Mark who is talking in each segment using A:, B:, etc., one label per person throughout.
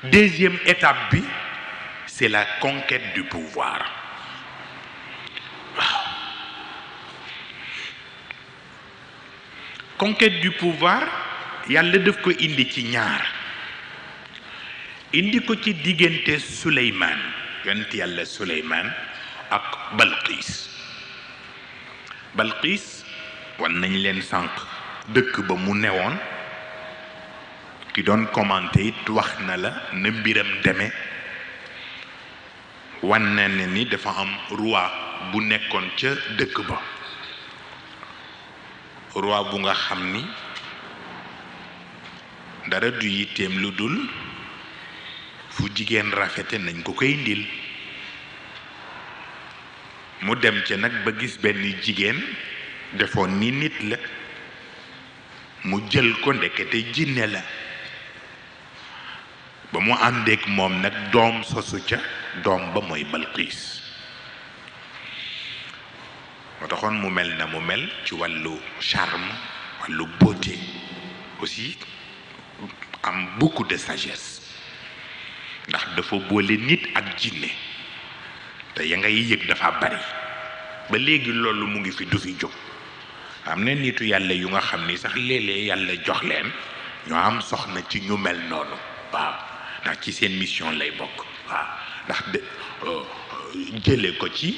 A: deuxième étape bi c'est la conquête du pouvoir waaw conquête du pouvoir yàlla daf ko indi ci ñaar indi ko ci diggante Suleymaan yonent yàlla Suleymaan ak Balqiis Balqiis wan nañ leen sànq dëkk ba mu newoon ki doon commenté it wax na la na mbiram demee wan na ne ni dafa am roi bu nekkoon ca dëkk ba roi bu nga xam ni dara du yitteem lu dul fu jigéen rafete nañ ko koy ndil mu dem ca nag ba gis benn jigéen defoon ni nit la mu jël ko ndekete jinne la ba mu àndeek moom nag doom sosu ca doom ba mooy Balqiis moo taxoon mu mel na mu mel ci wàllu charme wàllu beauté aussi am beaucoup de sagesse ndax dafa boole nit ak jinne te ya ngay yëg dafa bari ba léegi loolu mu ngi fi du fi jóg am na nitu yàlla yu nga xam ni sax léeg-léeg yàlla jox leen ñoo am soxna ci ñu mel noonu waaw ndax ci seen mission lay bokk waaw ndax de jële ko ci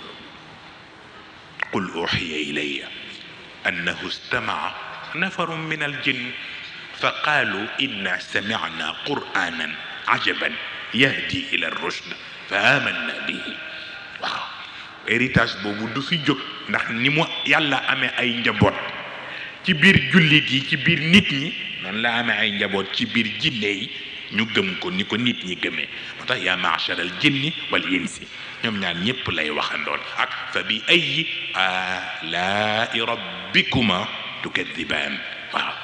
A: qul uxiya ilayya annahu istamaca nafarun min aljinn fa qaalu inna samicna qur'anan ajaban yahdi ila rushd fa amanna bihi waaw héritage boobu du fi jóg ndax ni mu yàlla amee ay njaboot ci biir jullit yi ci biir nit ñi noonu la amee ay njaboot ci biir jinne yi ñu gëm ko ni ko nit ñi gëmee moo tax yaa maachar al jinni wal insi ñoom ñaar ñépp lay waxandoon ak fa bi ayi alaai rabbikuma tukadibaan waaw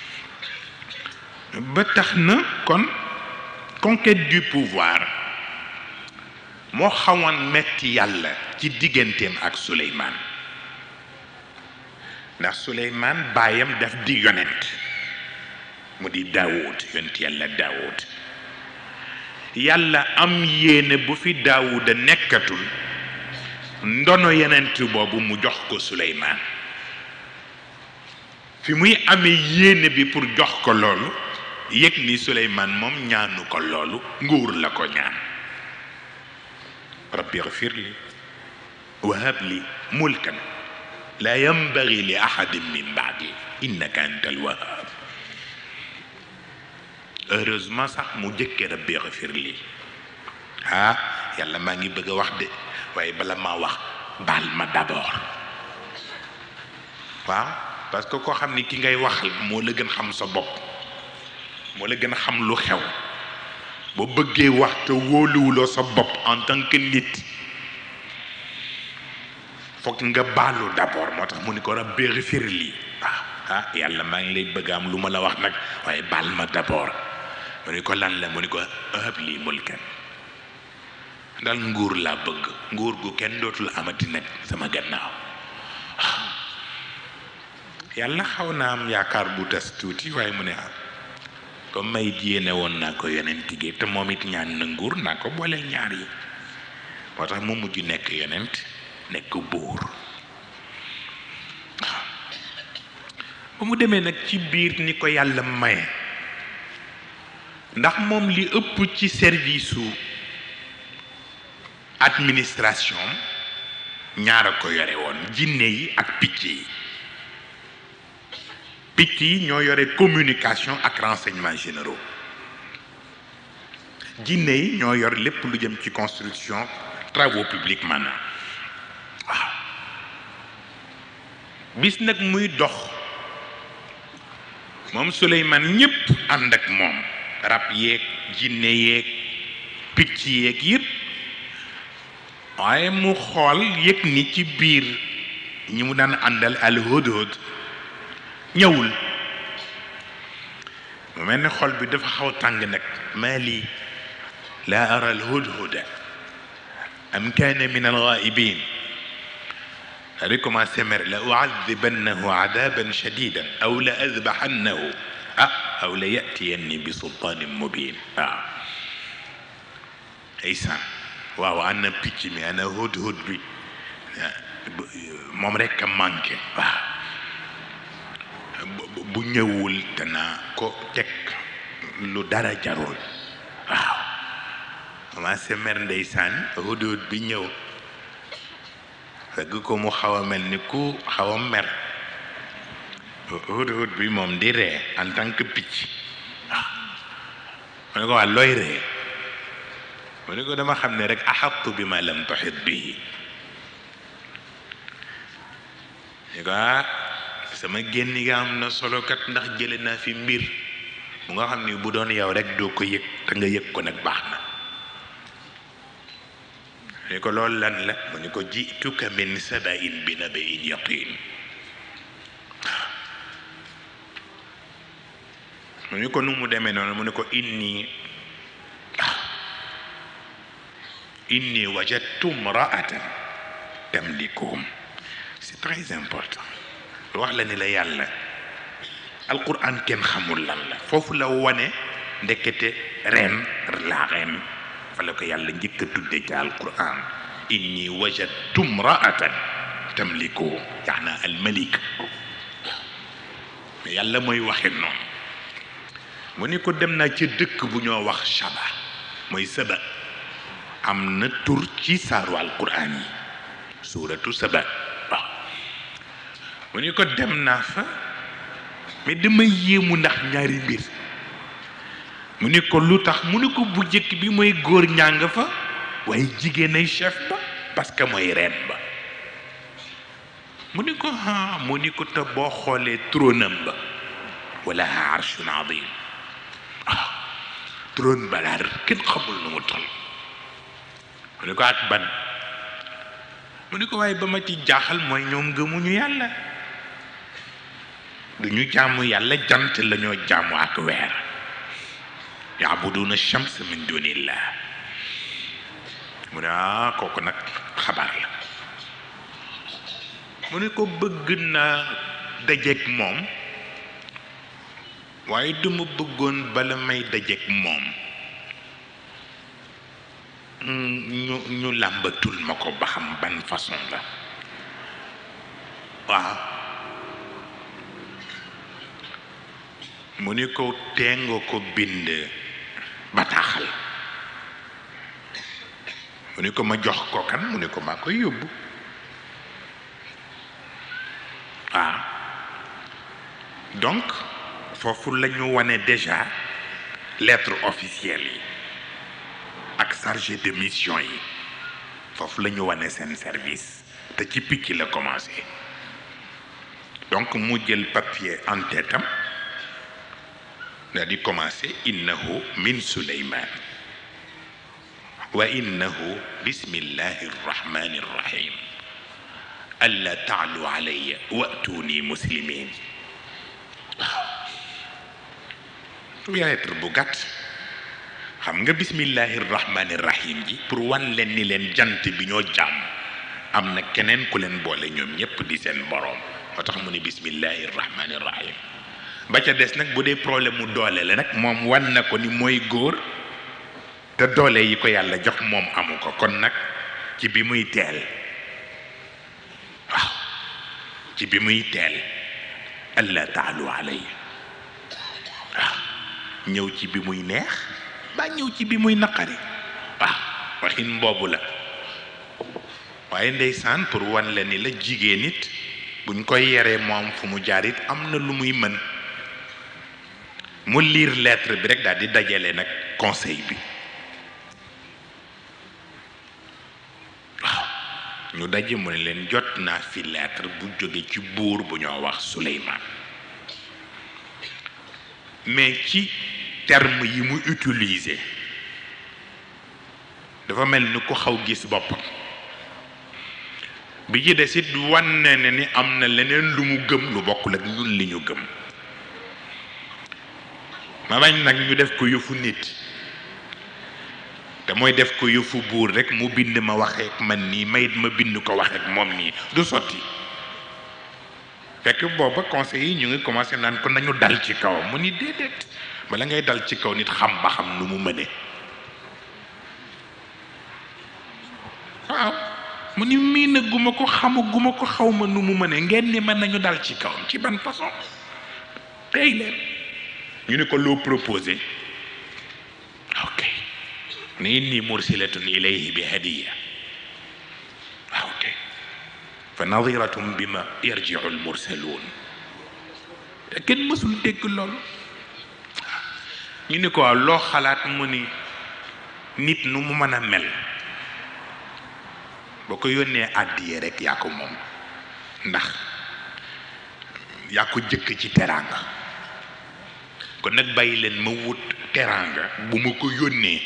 A: ba tax na kon conquête du pouvoir moo xawoon metti yàlla ci digganteem ak Suleymaan ndax Suleymaan baayam daf di yonent mu di Daawud yonent yàlla Daawud yàlla am yéene bu fi Daawuda nekkatul ndono yonent boobu mu jox ko Suleymaan fi muy amee yéene bi pour jox ko loolu yëg ni Suleymaan moom ñaanu ko loolu nguur la ko ñaan rabbi ighfir li wa hab li mulkan la yanbaghi li ahadin min ba'di innaka antal wahhab heureusement sax mu jëkke rabbi ighfir li ah yàlla maa ngi bëgg a wax de waaye bala maa wax baal ma d'abord waaw parce que koo xam ni ki ngay waxal moo la gën xam sa bopp moo la gën a xam lu xew boo bëggee wax te wóoluwuloo sa bopp en tant que nit foog nga baalu d'abord moo tax mu ni ko rabbi ighfir li waaw ah yàlla maa ngi lay bëgg am lu ma la wax nag waaye baal ma d'abord mu ni ko lan la mu ni ko hab lii mulkan dal nguur laa bëgg nguur gu kenn dootul amati nag sama gannaaw yàlla xaw naa am yaakaar bu tas tuuti waaye mu ne ah comme may yéene woon naa ko yonent gi te moom it ñaan na nguur naa ko booleel ñaar yi moo tax mu mujj nekk yonent nekk buur waaw ba mu demee nag ci biir ni ko yàlla maye ndax moom li ëpp ci service su administration ñaar a ko yore woon jinne yi ak picc yi picc yi ñoo yore communication ak renseignements généraux jinne yi ñoo yor lépp lu jëm ci construction travaux publics maanaam waaw bis nag muy dox moom Suleymaan ñépp ànd ak moom rab yeeg jinne yeeg picc yeeg yépp waaye mu xool yëg ni ci biir ñi mu daan àndal al hudhud ñëwul mu mel ni xol bi dafa xaw tàng nag maa lii laa ara al hudhuda am kaana min al ghaibin daa commencé mer la uadibannahu adaban shadidan aw la adbaxannahu ah aw la yatiyanni bi sultaanin mubin waaw ndeysaan waaw ana picc mi ana hut hut bi moom rekk a manqué waaw bu ñëwul dana ko teg lu dara jarul waaw commencé mer ndeysaan hut hut bi ñëw fekk ko mu xaw a mel ni ku xaw a mer hut hut bi moom di ree en tant que picc waaw mu ne ko waa looy ree mu ne ko dama xam ne rek axattu bi ma lam tuxit bii ne ko ah sama génn nga am na solo kat ndax jële naa fi mbir mu nga xam ni bu doon yow rek doo ko yëg te nga yëg ko nag baax na ni ko loolu lan la mu ni ko jituka min sabain bi nabain yaqin mu ni ko nu mu demee noonu mu ni ko inni inni wajadtu mraatan tamlikuhum c'est très important wax la ni la yàlla alquran kenn xamul lan la foofu la wane ndekete ren la ren fa la ko yàlla njëkk a tudde ci alquran inni wajadtu mraatan tamlikuhum yaana almalik mais yàlla mooy waxe noonu mu ni ko dem naa ci dëkk bu ñoo wax shaba mooy saba am na tur ci saaru alquran yi suuratu saba waaw mu ni ko dem naa fa mais dama yéemu ndax ñaari mbir mu ni ko lu tax mu ni ko bu jëkk bi mooy góor ñàng fa waaye jigéen ay chef ba parce que mooy reen ba mu ni ko ha mu ni ko te boo xoolee tróonam ba wala arshun adim waaw trône ba daal kenn xamul nu mu toll mu ni ko ak ban mu ni ko waaye ba ma ci jaaxal mooy ñoom gëmuñu yàlla du ñu jaamu yàlla jant la ñoo jaamu ak weer yaabuduna shams min dunillah mu ne ah kooku nag xabaar la mu ne ko bëgg naa dajeek moom waaye duma bëggoon bala may dajeek moom ñu ñu làmbatul ma ko ba xam ban façon la waaw mu ni ko teenga ko bind bataaxal mu ni ko ma jox ko kan mu ni ko maa koy yóbbu waaw donc foofu la ñu wane déjà lettre officielle yi ak chargé de mission yi foofu la ñu wane seen service te ci picc la commencé donc mu jël papier en tête am daal di commencé innahu min suleyman wa innahu bismillahi rrahmani rrahim alla taalu alayya wa'tuni muslimin waaw lettre bu gàtt xam nga bismillahi rrahmani rrahim ji pour wan leen ni leen jant bi ñoo jàmm am na keneen ku leen boole ñoom ñépp di seen boroom moo tax mu ne bismillahi rrahmani rrahim ba ca des nag bu dee problème mu doole la nag moom wan na ko ni mooy góor te doole yi ko yàlla jox moom amu ko kon nag ci bi muy teel waaw ci bi muy teel allah taalu alayya waaw ñëw ci bi muy neex ba ñëw ci bi muy naqari waaw waxin boobu la waaye ndeysaan pour wan la ni la jigéen it buñ koy yeree moom fu mu jaar it am na lu muy mën mu lire lettre bi rek daal di dajale nag conseil bi waaw ñu daje mu ne leen jot naa fi lettre bu jóge ci buur bu ñoo wax Suleymaan mais ci terme yi mu utiliser dafa mel ni ku xaw gis boppam bi ci des it wan ne ne ni am na leneen lu mu gëm lu bokkul ak ñun li ñu gëm ma bañ nag ñu def ko yëfu nit te mooy def ko yëfu buur rek mu bind ma waxee ak man nii mayit ma bind ko waxee ak moom nii du sotti fekk booba conseil yi ñu ngi commencé naan ko nañu dal ci kawam mu ni déedéet bala ngay dal ci kaw nit xam ba xam nu mu mëne mu ni miina guma ko xamaguma ko xaw ma nu mu mëne ngeen ni mën nañu dal ci kawam ci ban façon tey leen ñu ni ko loo proposé ok ni inni mursilatun ilayhi bi hadiya ok fa nadiratum bima yarjiu almursaluun kenn mësul dégg loolu ñu ni ko waaw loo xalaat mu ni nit nu mu mën a mel boo ko yónnee àddiye rek yaa ko moom ndax yaa ko jëkk ci teraanga kon nag bàyyi leen ma wut teraanga bu ma ko yónnee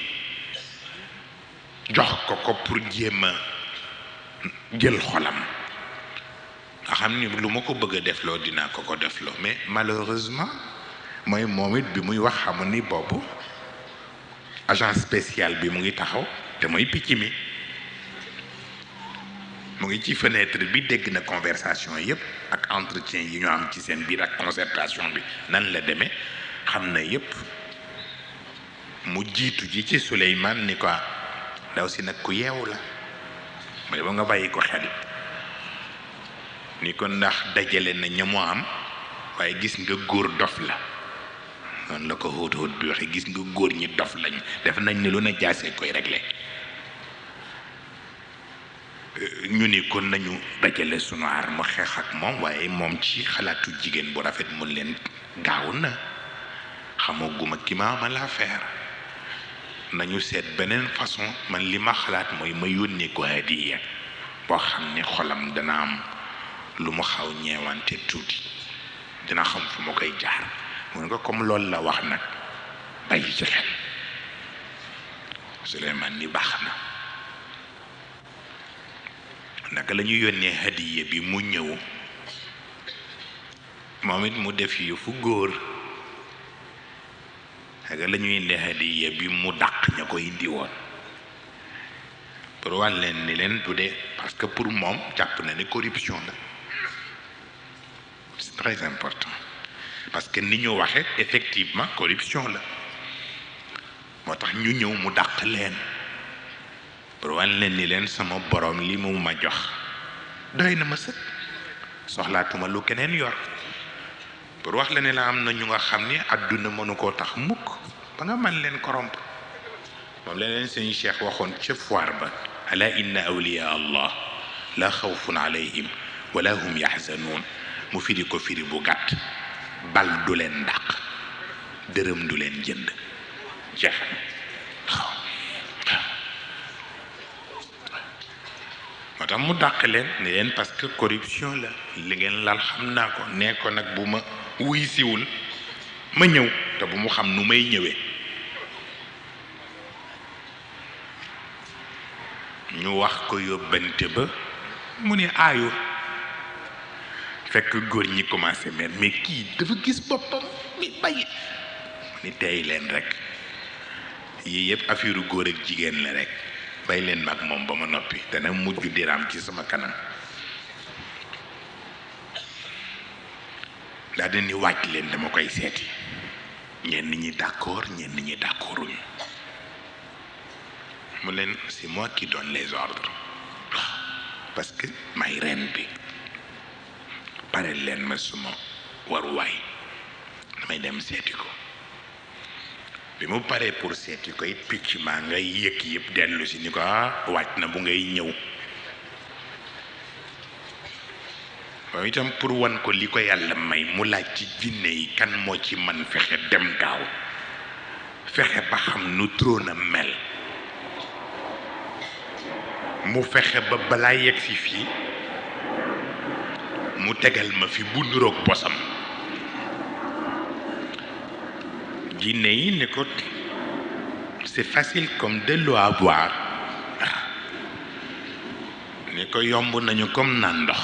A: jox ko ko pour jéem a jël xolam nga xam ni lu ma ko bëgg a defloo dinaa ko ko defloo mais malheureusement mooy moom it bi muy wax xamu ni boobu agent spécial bi mu ngi taxaw te mooy picc mi mu ngi ci fenêtre bi dégg na conversation yépp ak entretien yi ñu am ci seen biir ak concertation bi nan la demee xam na yépp mu jiitu ji ci Souleymane ni ko ndaw si nag ku yeewu la mooy ba nga bàyyi ko xel ni ko ndax dajale na ña mu am waaye gis nga góor dof la noonu la ko xóot xóot bi waxe gis nga góor ñi dof lañ def nañ ni lu ne jaasee koy réglé ñu ni kon nañu dajale sunu aar mu xeex ak moom waaye moom ci xalaatu jigéen bu rafet mun leen gaaw na xamaguma ki ma amal affaire nañu seet beneen façon man li ma xalaat mooy ma yónnee ko hadiya boo xam ne xolam dana am lu mu xaw ñeewante tuuti dina xam fu ma koy jaar mun nga comme loolu la wax nag bàyyi ci xel Souleymane ni baax na naka la ñu yónnee hadiya bi mu ñëw moom it mu def yëfu góor naka la ñu indi hadiya bi mu dàq ña ko indi woon pour wan leen ni leen du dee parce que pour moom jàpp na ni corruption la c'est très important parce que ni ñu waxe effectivement corruption la moo tax ñu ñëw mu dàq leen pour wan leen ni leen sama borom li mu ma jox doy na ma sët soxlaatuma lu keneen yor pour wax la ne la am na ñu nga xam ni àdduna mënu koo tax mukk ba nga man leen corrompre moom la leen seen cheikh waxoon ca foire ba ala inna awliya allah la xawfun alayhim wala hum yaxzanuun mu firi ko firi bu gàtt bal du leen dàq dërëm du leen jënd jeex waaw moo tax mu dàq leen ne leen parce que corruption la li ngeen lal xam naa ko nee ko nag bu ma wuy siwul ma ñëw te bu mu xam nu may ñëwee ñu wax ko yóbbante ba mu ne aayu fekk góor ñi commencé mer mais kii dafa gis boppam mi bàyyi ni tey leen rek yii yëpp affaire góor ak jigéen la rek bay leen mag moom ba ma noppi dana mujj diraam ci sama kanam daal di ni wàcc leen dama koy seeti ñenn ñi d'accord ñenn ñi d'accorduñu mu leen c'est moi qui donne les ordres parce que may ren bi pare leen ma suma waruwaay damay dem seeti ko bi mu paree pour seeti ko it picc maa ngay yëg yëpp dellu si ni ko ah wàcc na bu ngay ñëw moom itam pour wan ko li ko yàlla may mu laaj ci jinne yi kan moo ci man fexe dem gaaw fexe ba xam nu trône a mel mu fexe ba balaa yegg si fii mu tegal ma fi bu nuroog bosam jinne yi ne ko c'est facile comme de l'eau à boire ni ko yomb nañu comme naan ndox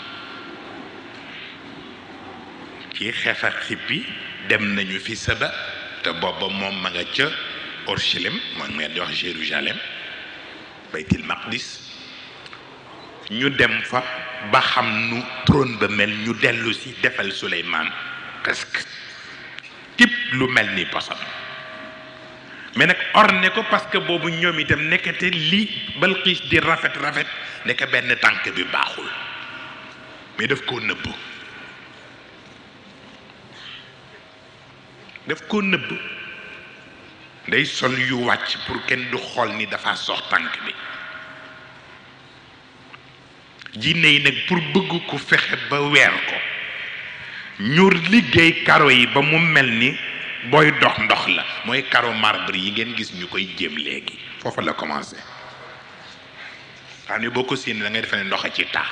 A: ci xeef ak xippi dem nañu fi saba te booba moom ma nga ca Orchelem moom nga di wax Jérusalem baytil maqdis ñu dem fa ba xam nu trône ba mel ñu dellu si defal Suleymaan presque tip lu mel ni posam mais nag orné ko parce que boobu ñoom itam nekkate li Balqiis di rafet rafet nekk benn tànk bi baaxul mais daf koo nëbb daf koo nëbb day sol yu wàcc pour kenn du xool ni dafa sox tànk bi jinne yi nag pour bëgg ku fexe ba weer ko ñu liggéey karo yi ba mu mel ni booy dox ndox la mooy karo marbre yi ngeen gis ñu koy jéem léegi foofu la commencé xam ne boo ko séenee da ngay defe ne ndox a ci taa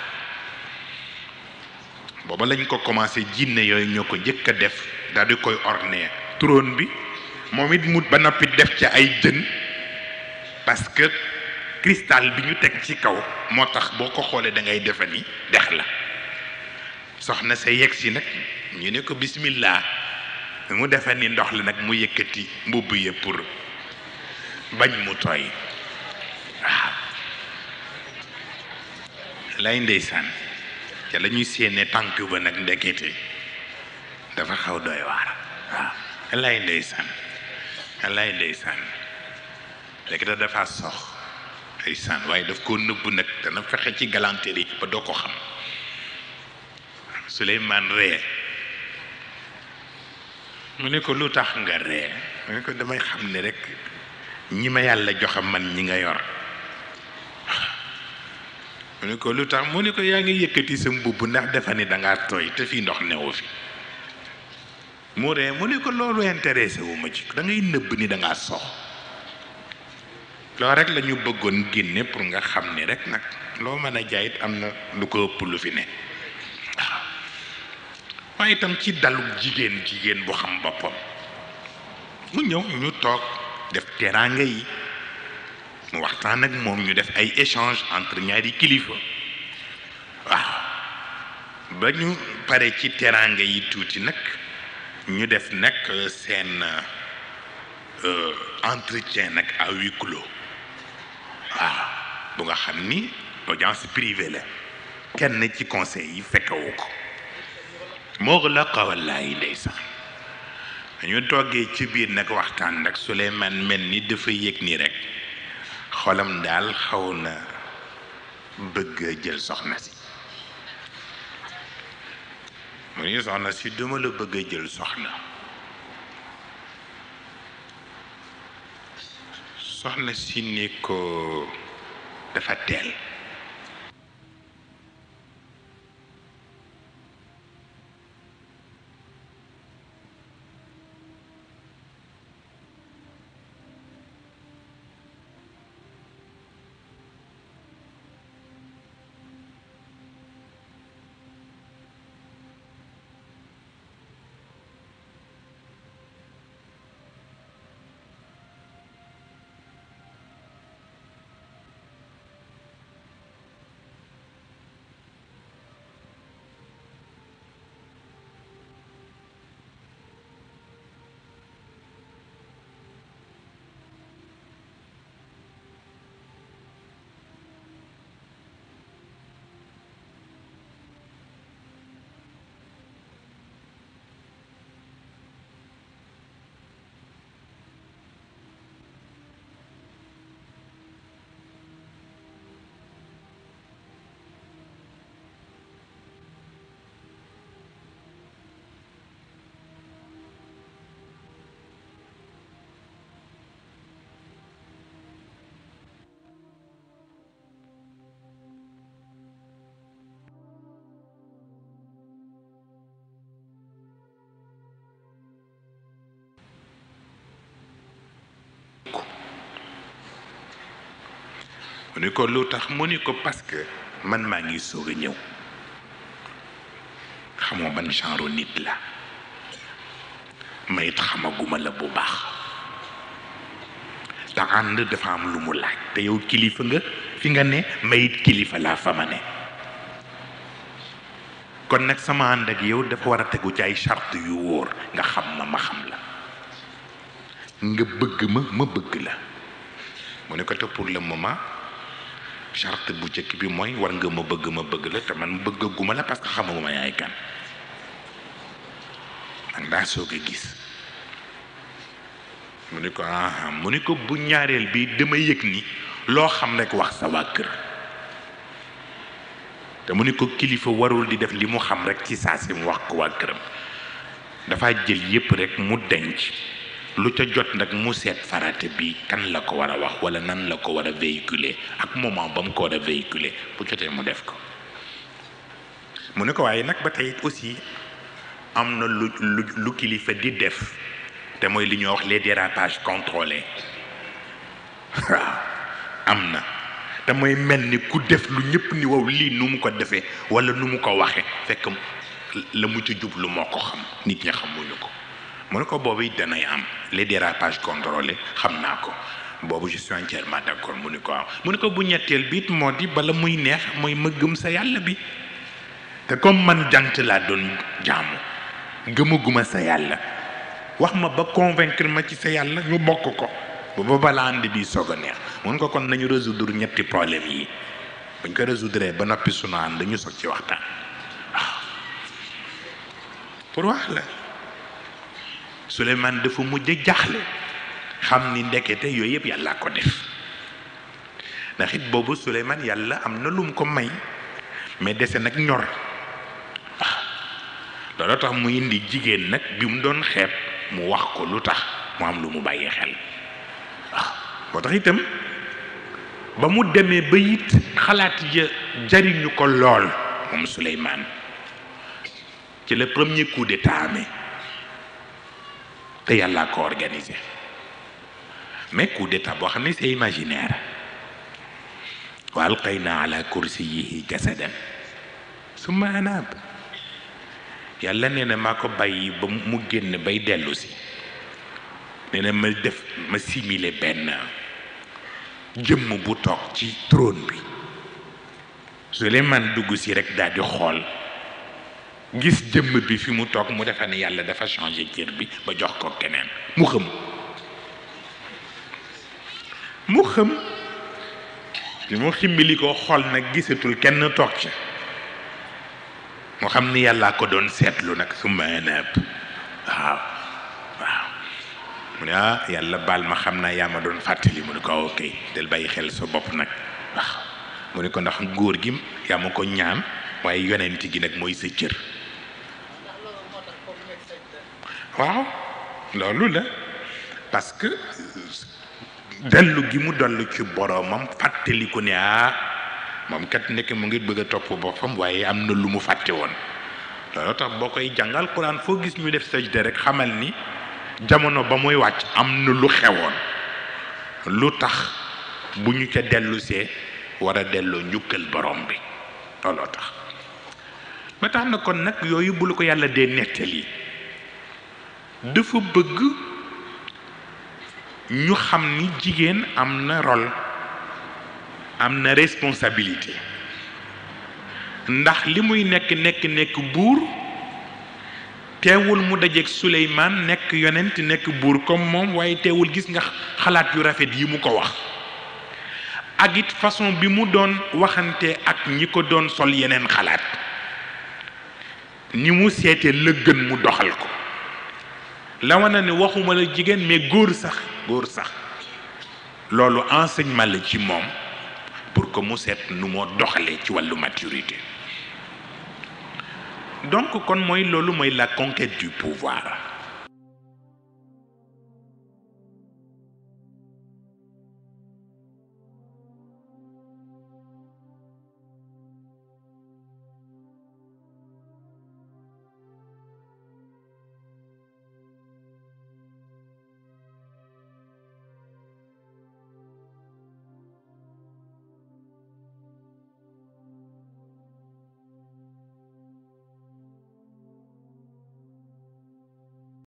A: booba lañ ko commencé jinne yooyu ñoo ko njëkk a def daal di koy orné trône bi moom it mu ba noppi def ci ay jën parce que cristal bi ñu teg ci kaw moo tax boo ko xoolee da ngay defe ni dex la soxna sa yegg si nag ñu ne ko bismillah mu defe ni ndox la nag mu yëkkati mbubb ya pour bañ mu tooy waaw lay ndeysaan ca la ñuy séenee tànk ba nag ndekete dafa xaw doy waar waaw lay ndeysaan lay ndeysaan ndekete dafa sox ndeysaan waaye daf koo nëbb nag dana fexe ci galanterie ba doo ko xam Suleymaan ree mu ne ko lu tax nga ree mu ne ko damay xam ne rek ñi ma yàlla joxe man ñi nga yor mu ne ko lu tax mu ne ko yaa ngi yëkkati sa mbubb ndax defa ni dangaa tooy te fii ndox newu fi mu ree mu ne ko loolu intéressé wu ma ci da ngay nëbb ni dangaa sox loolu rek la ñu bëggoon génne pour nga xam ni rek nag loo mën a jaayit am na lu ko ëpp lu fi ne waaw waaye itam ci dalug jigéen jigéen bu xam boppam mu ñëw ñu toog def teraanga yi mu waxtaan ak moom ñu def ay échange entre ñaari kilifa waaw ba ñu pare ci teraanga yi tuuti nag ñu def nag seen entretien nag à huis clos waaw bu nga xam ni audience privée la kenn ci conseil yi fekkewu ko moo la xawalaay ndeysaan ñu toggee ci biir nag waxtaan nag Suleymaan mel ni dafa yëg ni rek xolam daal xaw na bëgg a jël soxna si mu ni soxna si duma la bëgg a jël soxna soxna si ni ko dafa teel mu ni ko lu tax mu ni ko parce que man maa ngi soog a ñëw xamoo ban genre nit la mayit xamaguma la bu baax te ànd dafa am lu mu laaj te yow kilifa nga fi nga ne mayit kilifa laa fa ma ne kon nag sama ànd ak yow dafa war a tegu ci ay charte yu wóor nga xam ma ma xam la nga bëgg ma ma bëgg la mu ne ko te pour le moment charte bu njëkk bi mooy war nga ma bëgg ma bëgg la te man bëggaguma la parce que xamaguma yaay kan man daa soog a gis mu ni ko aha mu ni ko bu ñaareel bi dama yëg ni loo xam rek wax sa waa kër te mu ni ko kilifa warul di def li mu xam rek ci saa si mu wax ko waa këram dafa jël yépp rek mu denc lu ca jot nag mu seet farate bi kan la ko war a wax wala nan la ko war a véhiculer ak moment ba mu ko war a véhiculer bu jotee mu def ko mu ne ko waaye nag ba tey aussi am na lu lu lu kilifa di def te mooy li ñuy wax les dérapages contrôlés waaw am na te mooy mel ni ku def lu ñëpp ni wow lii nu mu ko defee wala nu mu ko waxee fekk la mu ci jublu moo ko xam nit ñi xamuñu ko mu ne ko boobu it danay am les dérapages contrôlés xam naa ko boobu je suis entièrement d'accord mu ni ko am mu ne ko bu ñetteel bi it moo di bala muy neex mooy ma gëm sa yàlla bi te comme man jant laa doon jaamu gëmaguma sa yàlla wax ma ba convaincre ma ci sa yàlla ñu bokk ko ba balaa ànd bi soog a neex mun ko kon nañu résoudre ñetti problème yi buñ ko résoudre ba noppi sunu ànd ñu soog ci waxtaan waaw pour wax la Souleymane dafa mujj jaaxle xam ni ndekete yooyu yëpp yàlla ko def ndax it boobu Souleymane yàlla am na lu mu ko may mais dese nag ñor waaw loolu tax mu indi jigéen nag bi mu doon xeeb mu wax ko lu tax mu am lu mu bàyyi xel waaw moo tax itam ba mu demee ba it xalaat ya jariñu ko lool moom Souleymane ci le premier coup d'état amee te yàllaa ko organisé mais coup d'état boo xam ne c'est imaginaire wa alqayna ala kursiyihi jasadan summa anaab yàlla nee na maa ko bàyyi ba mu génn bay dellu si nee na ma def ma simile benn jëmm bu toog ci trône bi Souleymane dugg si rek daal di xool gis jëmm bi fi mu toog mu defa ne yàlla dafa changé cër bi ba jox ko keneen mu xëm mu xëm bi mu ximbili ko xool nag gisatul kenn toog ca mu xam ni yàllaa ko doon seetlu nag su ma naab waaw waaw mu ne ah yàlla baal ma xam naa yaa ma doon fàttali mu ne ko ok del bàyyi xel sa bopp nag waaw mu ne ko ndax góor gi yaa ma ko ñaan waaye yonent gi nag mooy sa cër waaw loolu la parce que dellu gi mu dollu ci boroomam fàttali ko ne ah moom kat nekk mu ngi bëgg a topp boppam waaye am na lu mu fàtte woon loolu tax boo koy jàngal Quran foo gis ñu def sajda rek xamal ni jamono ba muy wàcc am na lu xewoon lu tax bu ñu ca dellusee war a delloo njukkal borom bi looloo tax ba tax na kon nag yooyu bu la ko yàlla dee nettali dafa bëgg ñu xam ni jigéen am na rôle am na responsabilité ndax li muy nekk nekk nekk buur teewul mu dajeeg Suleymaan nekk yonent nekk buur comme moom waaye teewul gis nga xalaat yu rafet yi mu ko wax ak it façon bi mu doon waxante ak ñi ko doon sol yeneen xalaat ni mu seetee la gën mu doxal ko la wana ne waxuma la jigéen mais góor sax góor sax loolu enseignement la ci moom pour que mu seet nu moo doxalee ci wàllu maturité donc kon mooy loolu mooy la conquête du pouvoir